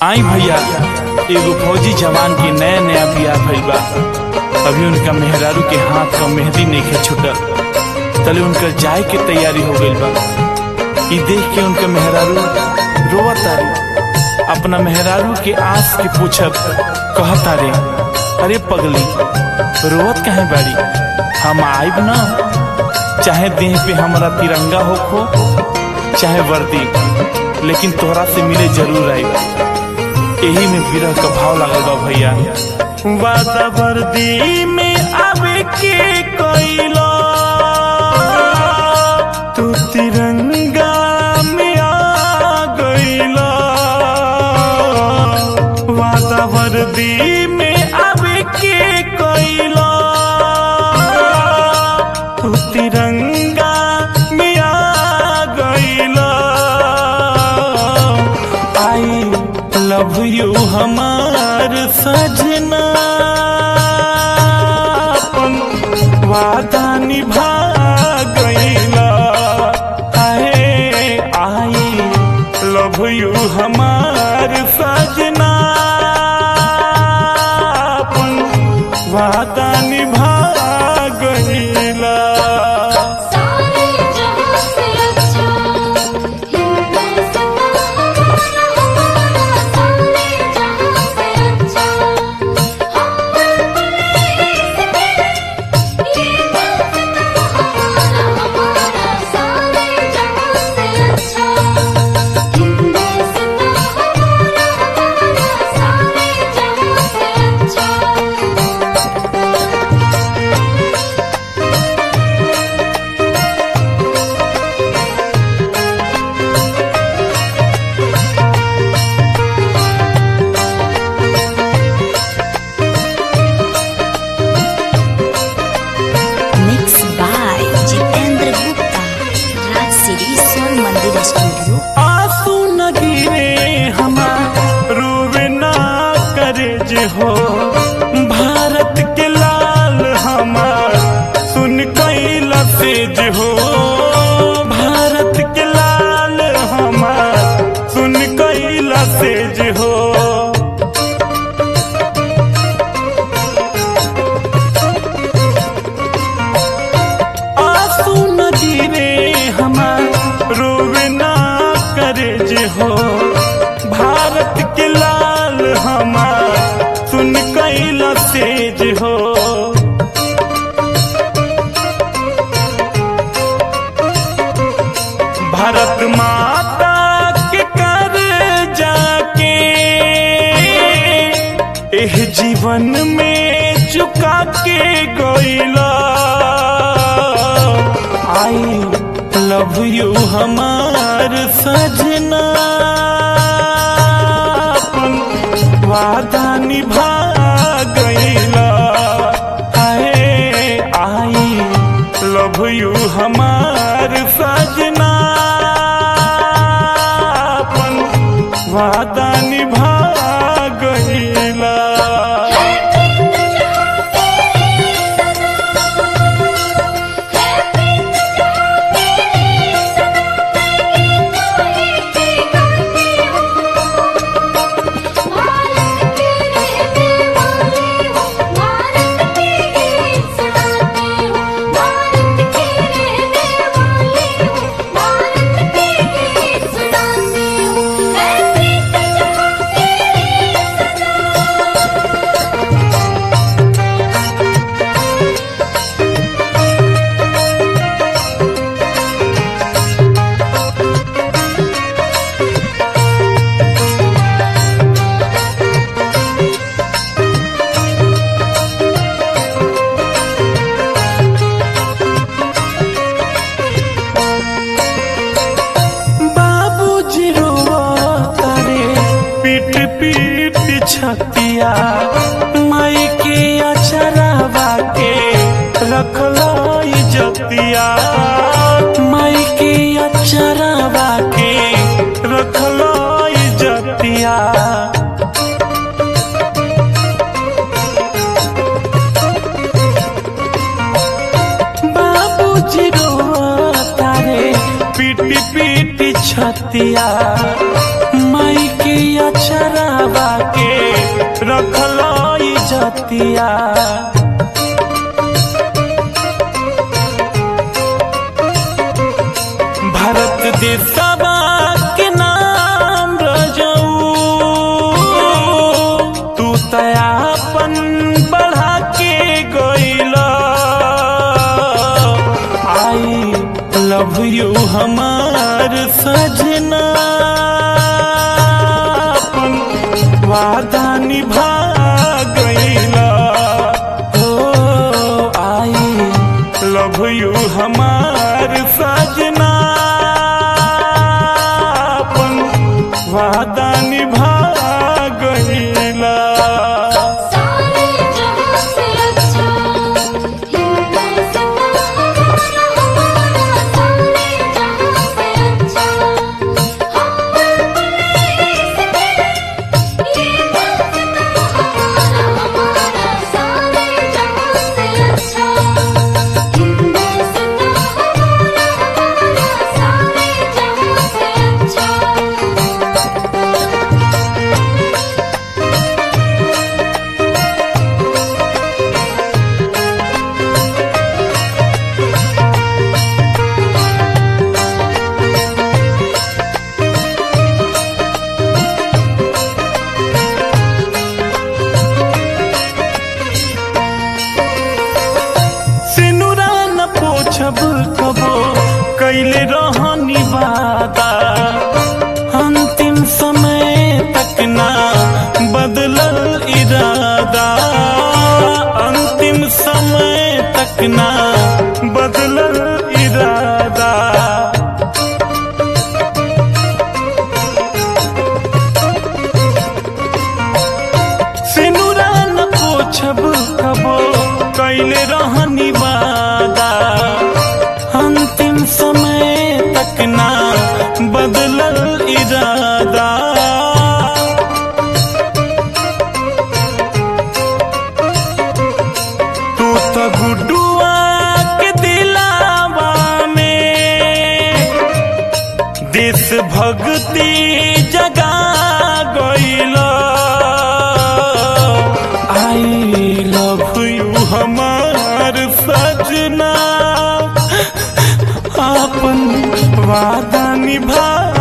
आई भैया एगो फौजी जवान के नया नया बियाह भइल बा अभी उनका मेहरारू के हाथ का मेहंदी नइखे छूटल तले उनकर जाए के तैयारी हो गइल बा ई देख के उनका मेहरारू रोवत तारे अपना मेहरारू के आस के पूछत कहता रे अरे पगली रोवत कहे बाड़ी हम आइब ना चाहे देह पे हमारा तिरंगा होखो चाहे वर्दी लेकिन तोहरा से मिले जरूर आइब यही में विरह का भाव लगल बा भैया वादा वर्दी में आवे के कोइलो तू तिरंगा में आ गइलो वादा वर्दी में आवे के कोइलो तू तिरंगा में आ गइलो आई लव यू हमार सजना अपन वादा निभा गइला हाय आई लव यू हमार सजना अपन वादा निभा गइला सारे जहां से अच्छा हिंदुस्तान हमारा सारे जहां से अच्छा हम देश के ये हिंदुस्तान हमारा सारे जहां से अच्छा हिंदुस्तान हमारा सारे जहां से अच्छा Mixed by Jitendra Gupta, Raj City Son Mandir Studio. आंसू न गिरे हमार रोवे ना करे जे हो भारत के लाल हमार सुन कैला से जे हो भारत के लाल हमार सुन कैला से जे हो आंसू न गिरे हमार रोवे ना करे जे हो भारत के लाल हमार सुन कैला से जे हो भारत माता के कर जाके एह जीवन में चुका के गइला आई लव यू हमार सजना अपन वादा निभा गइला हाय आई लव यू हमार सजना अपन वादा निभा गइला बाबूजी रोता रे पीट पीट छतिया माई के अचरावा के रखलो इजतिया माई के अचरावा के रखलो इजतिया बाबूजी रोता रे पीटी पीटी छतिया माई के अचरावा के रखल जतिया भारत देशवा के नाम रजऊ तू तयापन बढ़ा के गईला आई लव यू हमार सजना अपन वादा निभा गईला हो आई लव यू हमार सजना अपन वादा निभा गईला सारे जहां से अच्छा हिंदुस्तान हमारा हमारा सारे जहां से अच्छा हम अपने इसके ये हिंदुस्तान हमारा हमारा सारे जहां से अच्छा हिंदुस्तान हमारा हमारा सारे जहां से अच्छा सिनुरा न पोछब कबो कैले रहनी वादा अंतिम समय तक ना बदलल इरादा अंतिम समय तक ना बदलल इरादा सिनुरा न पोछब कबो कैले रहनी वादा अंतिम समय तक ना बदलल इरादा तू तो गुडुआ के दिलावा में देश भक्ति जगा गईल आई लव यू हमार सजना अपन वादा निभा